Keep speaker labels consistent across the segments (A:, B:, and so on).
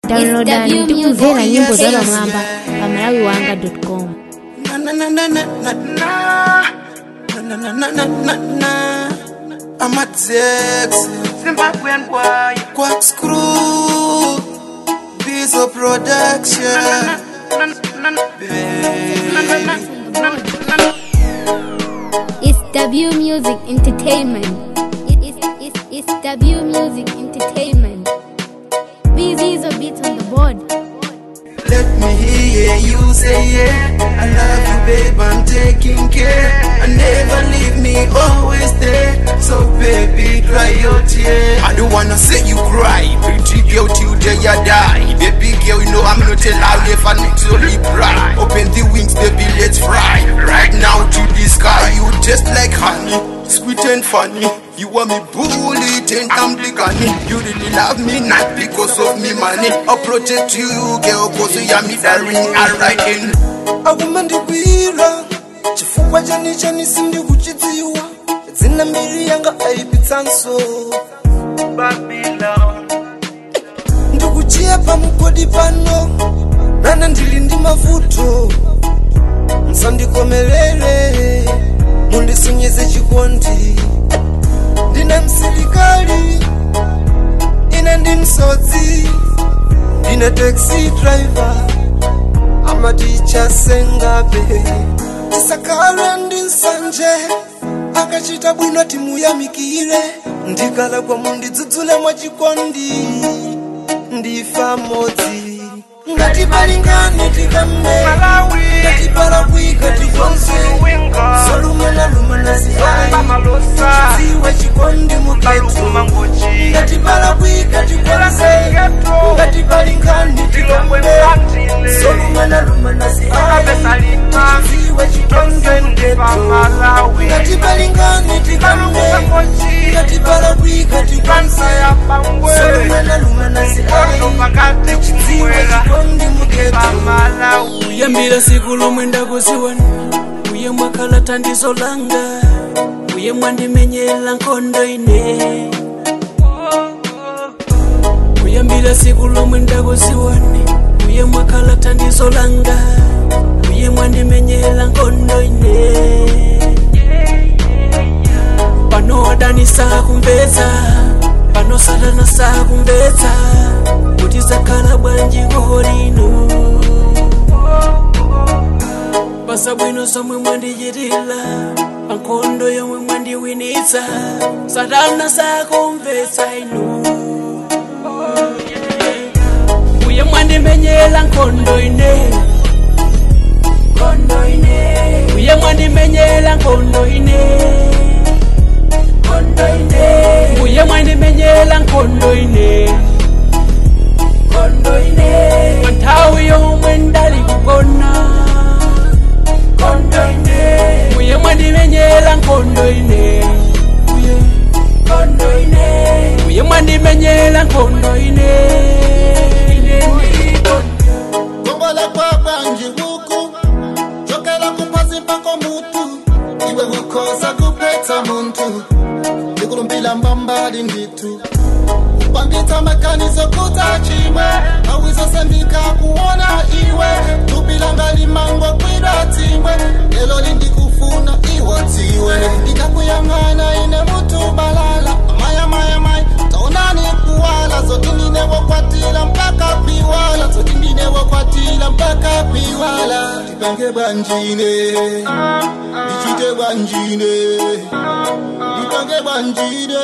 A: downloadani ndi kumvera nyimbo za pamwamba pa malawi wanga com
B: Na na na na na na na. Na na na na na na. I'm a Tex.
C: Zimbabwean boy.
B: Quack screw. Diesel production.
A: It's W Music Entertainment. It- It's, it's, it's W Music Entertainment. Busy a bit on the board.
B: Let me hear you say yeah. I love you, babe. I'm taking care. And never leave me, always there. So baby, dry your tears. I don't wanna see you cry. Pretty girl till day you die. Baby girl, you know I'm not allowed if I need to only cry. Open the wings, baby, let's fly. Right now to the sky, you just like honey. Sweet and funny. You want me bullet and I'm the gunny. You really love me not because of me money. I'll protect you, girl, cause you are me darling. Alright in.
D: aguma ndikwira chifukwa chani chani sindikuchidziwa dzina mbiri yanga aipitsanso
C: Babylon.
D: ndikuchiya pamugodi pano nana ndili ndi mavuto musandikomelere mundisonyeze chikondi ndine msilikali ine ndi msodzi ndine taxi driver amaticha sengabe tisakhala ndi nsanje akachita bwino timuyamikire ndikalakwa mundidzudzule mwachikondi ndifa modzi ngatibalingane tikambe
C: Malawi.
D: ngatipalakwika tikonse
C: Winga.
D: solumana lumana ziai
C: Bamalosa.
D: ziwe chikondi muketu
C: Balukuma ngochi.
D: ngatipalakwika tikonse
C: Ghetto.
D: ngatibalingane
C: Tilongwe
D: tikambe
C: msantile.
D: solumana lumana ziai
C: Abesalima.
D: ziwe chikondi
C: Tongendi pa
D: muketu
C: Malawi.
D: ngatibalingane tikambe
C: Balukuma ngochi.
D: ngatipalakwika tikonse
C: Kansa ya pangwe.
D: solumana lumana
C: Kondo
D: ziai
C: pakati
D: ziwe
C: kumwera.
D: chikondi muketu
C: Pa Malawi.
E: kuyambira siku lomwe ndakuziwana uye mwakhala thandizo langa uye mwandimenyera nkhondo ine kuyambira siku lomwe ndakuziwana uye mwakhala thandizo langa uye mwandimenyera nkhondo ine pano wadanisa kumvetsa pano satana sakumvetsa kuti zakhala bwanji kolino pasabwino zomwe mwandichitira pankhondo yomwe mwandiwinitsa satana sakumvetsa inu uye mwandimenyera nkhondo ine nkhondo ine uye mwandimenyera nkhondo ine nkhondo ine uye mwandimenyera nkhondo ine nkhondo ine panthawi yomwe ndali kugona nkhondo ine uye mwandimenyera nkhondo ine uye nkhondo ine uye mwandimenyera nkhondo ine ine ndiko
F: kongola kwa bwanji huku chokela kuphasi mpako mutu iwe ukhoza kuphetha muntu ndikulumbila mbambali nditu upambitsa makanizo kutachimwe awizosembika kuona iwe tupilanga limango kwidwa timwe lelo lindikufuna iwotiwe ndikakuyang'ana ine mutu balala maya maya maya taonani kuwala zote ndinewokwatila mpaka piwala zote ndinewokwatila mpaka piwala tipange bwanjine ndichite bwanjine ndipange bwanjine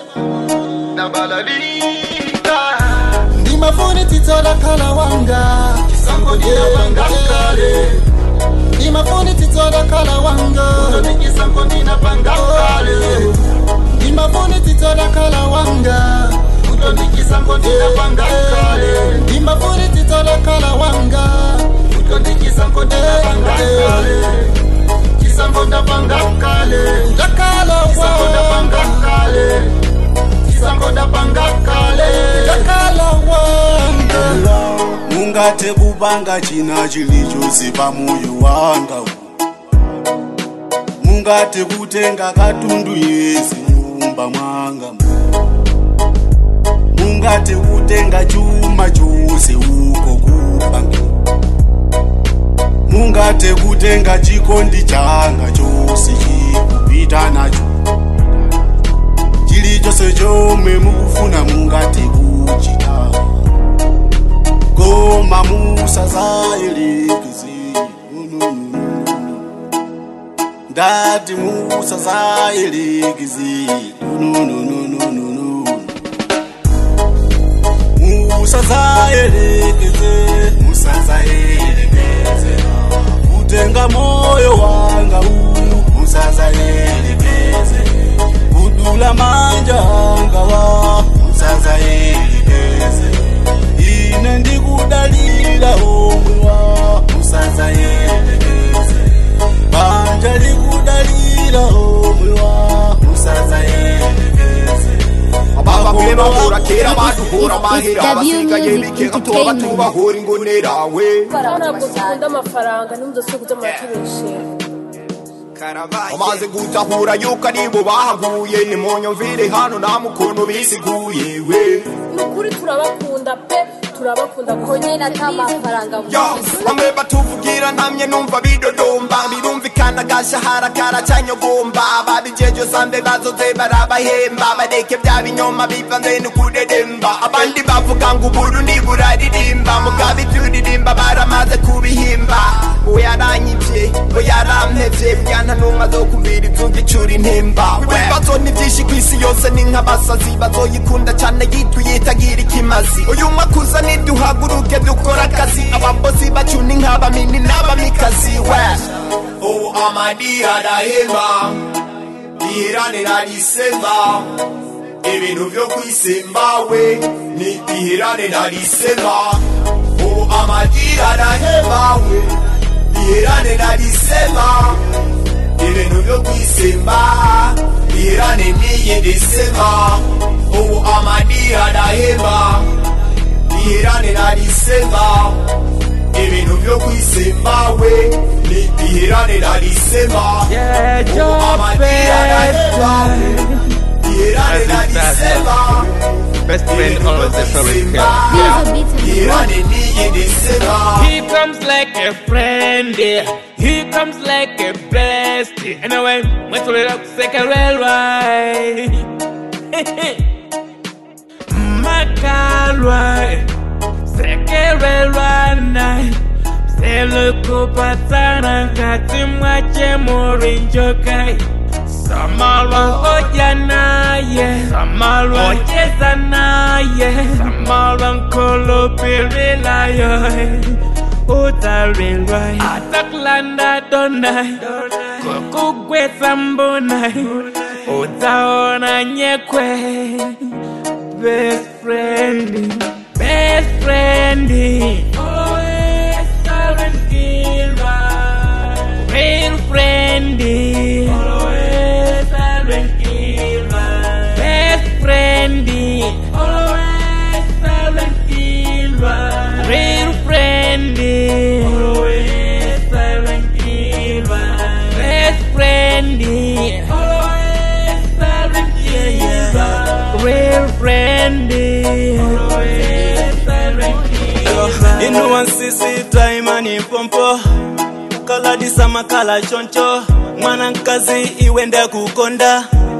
F: nabalalika ndimafuni titsola khala wanga chisango ndinapanga kale ndimafuni titsola khala wanga unotikisango ndinapanga kale ndimafuni titsola khala wanga utondikisango ndinapanga kale ndimafuni titsola khala wanga utondikisango ndinapanga kale chisango ndapanga kale ndakhala chisango ndapanga kale chisango ndapanga kale ndakhala wanga
G: mungathe kubanga china chilichonse pamoyo wanga mungathe kutenga katundu yese nyumba mwanga mungathe kutenga chuma chose kutenga chikondi changa chose chikupita nacho chilichonse chomwe mukufuna mungati kuchita koma musazayerekeze ndati musazayerekeze musazayerekeze musazayerekeze kutenga moyo wanga uyu musazayerekeze kudula manja anga wa musazayerekeze ine ndikudalira omwe wa musazayerekeze banja likudalira omwe wa musazayerekeze
H: baba bwema hura kera baduhura mahera abasigaye bikeka tuba tubahura ingonera we
I: ntabwo dukunda amafaranga n'umudasobwa by'amatubeshera
H: umaze gutahura yuko aribo bahaguye nimunyumvire hano nta mukono bisiguye we
I: ni ukuri turabakunda pe turabakunda ko nyine ata mafaranga
H: Ya, bamwe batuvugira ntamye numva bidodomba birumvikana agashahara karacanyogomba ababijeje zambe bazoze barabahemba bareke bya binyoma bivanze no kudedemba abandi bavuga ngo uburundi buraririmba mugabe ibyuririmba baramaze kubihimba uwo yaranyivye ngo yarampevye bwana numwe azokumvira ivyungicura intimba ibibazo ni vyinshi kw'isi yose ni nk'abasazi bazoyikunda cane yitwa itagira ikimazi uyu mwaka uza niduhaguruke dukora akazi ababosi bacu ni nk'abamini n'abamikazi we ubu amadi arahema iheranira risemba ibintu vyo kwisemba we ni iheranira risemba ubu amadi arahema we iheranira risemba ibintu vyo kwisemba iherane n'iyindi sema ubu amadi arahema iherane narisema ibintu vyo kwisemba we ni iherane narisema ubu amadi arahema iherane narisema
C: Best friend always the favorite girl.
H: iherane n'iyindi sema
C: He comes like a friend, yeah. He comes like a bestie. Anyway, went to the second railway. Makalway, second railway. Sele kupatana kati mwache murinjokai Samalwa oja naye Samalwa ocheza naye Samalwa nkolopirila yo utarilwa atakulanda donai kokugwetsa mbonai utaona nyekwe best friend best friend always silent killer real friend always silent killer best friend always silent killer real friend always silent killer best friend always silent killer real friend always silent killer
J: inuwansisita imani pompo kaladisa makala choncho mwanankazi iwende kukonda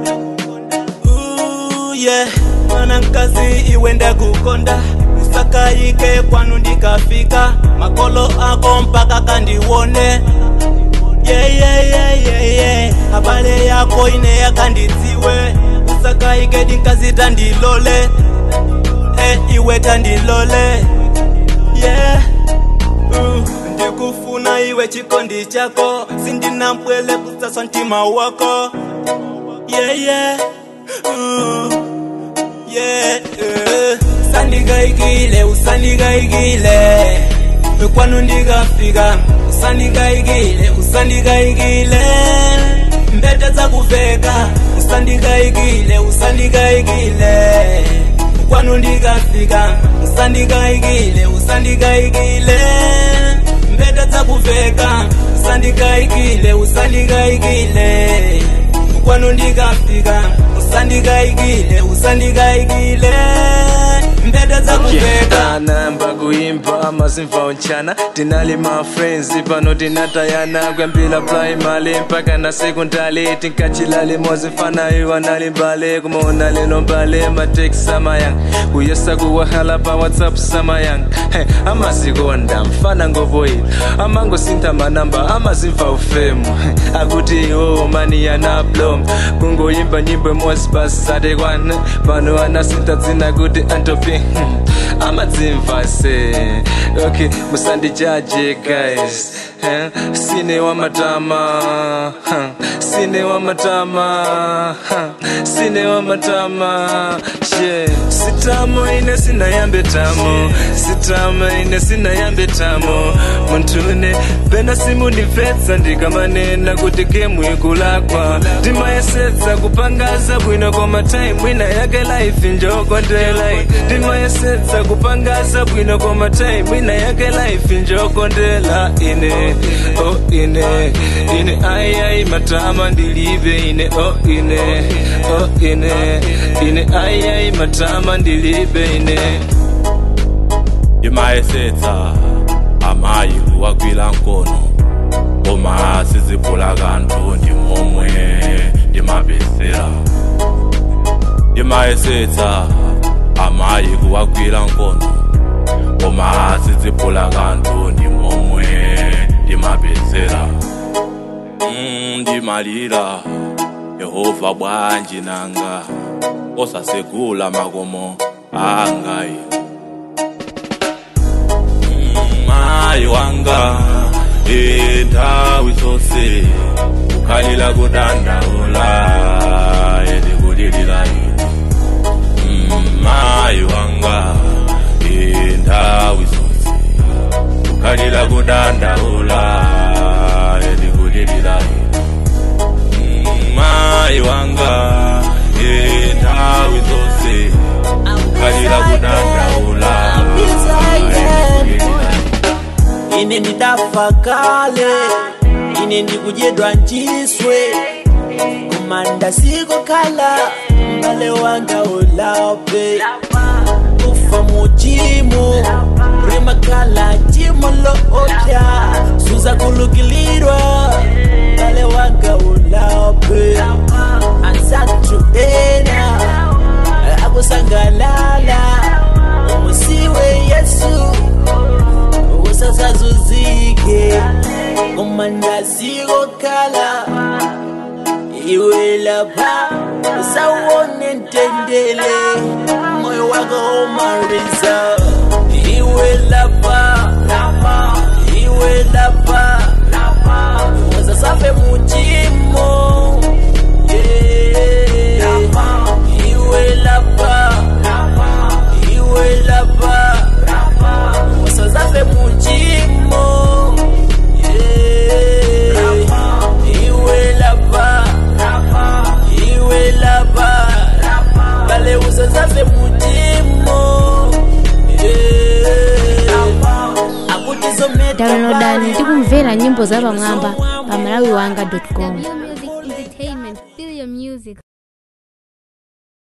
J: Ooh, yeah. mwanankazi iwende kukonda usakayike kwanu ndikafika makolo ako mpaka kandiwone yeah, yeah, yeah, yeah, yeah. habale yako ine yakandidziwe usakayike dinkazita ndilole eh, iwe tandilole yeah. uh, ndikufuna iwe chikondi chako sindina mpwele kusaswa ntima wako yeah, yeah. Uh, yeah, uh. sandigaigile usandigaigile kwanu ndigafika usandigaigile usandigaigile mbete za kuveka usandigaigile usandigaigile kwanu ndigafika usandigaigile usandigaigile mbete za kuveka usandigaigile usandigaigile kwanu ndikafika usandikaikile usandikaikile mbete zakuveka
K: anayamba kuimba amazimva unchana tinali ma friends pano tinatayana kwembila primary mpaka na sekondari tinkachilali mozifana iwa nali mbale kumaona lelo mbale mateksi samayang kuyesa kuwahala pa whatsapp samayang hey, amazikonda mfana ngovoyi amangosintha manamba amazimva ufemu hey, akuti iwo mani yanablom kungoyimba nyimbo mosi basate kwana pano anasintha dzina kuti antopi hmm, amadzimva se okay musandijaje guys eh? sine wamatama huh? sine wamatama huh? sine wamatama yeah. sitamo ine sinayambe tamo sitamo ine sinayambe tamo muntune pena simundimvetsa ndikamanena kuti gemu ikulakwa ndimayesetsa kupangaza bwino koma time ina yake life njokondela ndimayesetsa kupangaza bwino koma time ina yake life njokondela ine oh ine ine ayai matama ndilibe ine oh ine oh ine ine ayai matama ndilibe ine
L: imayesetsa amayi kuwagwila nkono koma sizibhula kanthu ndimomwe ndimabesera imayesetsa amayi kuwagwila nkono koma sizibhula kanthu ndimomwe ndimabesera Mm, ndimalira yehova bwanji nanga osasegula makomo angayi mayi wanga inthawi zonse kukhalila kudandaula elikulilila mayi wanga inthawi zonse kukhalila kudandaula elikulilila mayi wanga inthawi zonse kukhalila kudandaula
J: ine ndidafa kale ine ndikudyedwa nchiswe kumanda sikokhala mbale wanga ulape kufa muchimo rimakhala chimo loopya suza kulukilirwa mbale wanga ulape ansatu ena akusangalala umusiwe yesu usasazuzike umandasikokhala iwe lapha usawone ntendele moyo wako omariza iwe lapha iwe lapha usasafe muchimo Yeah. iwe lapha iwe lapha usasafe muchimo Yeah. iwe lapha iwe lapha bale usasafe muchimo Yeah. akuti zometa
A: downloadani tikumvera nyimbo za pamwamba pa malawiwanga com
M: Music Entertainment. Feel your music.